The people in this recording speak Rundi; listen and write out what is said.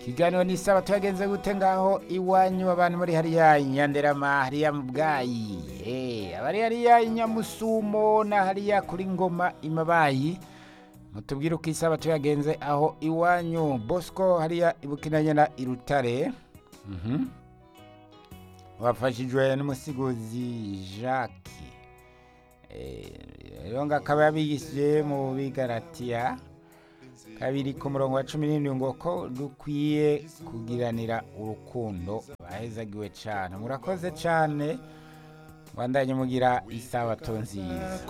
ikiganiro ni sawa tuyagenze gute ngaho iwanyu abantu muri hariya inyanderama hariya mu bwayi Eh, abari hariya inyamusumo na hariya kuri ngoma imabayi mutubwire uko isaba tuyagenze aho iwanyu bosco hariya ibukinanyana irutare Mhm. wafashijwe n'umusiguzi jacques Eh, rero ngo akaba yabigishije mu bigaratiya kabiri ku murongo wa cumi n'indwi ngo ko dukwiye kugiranira urukundo bahezagiwe cyane murakoze cyane bandanye mugira isabato nziza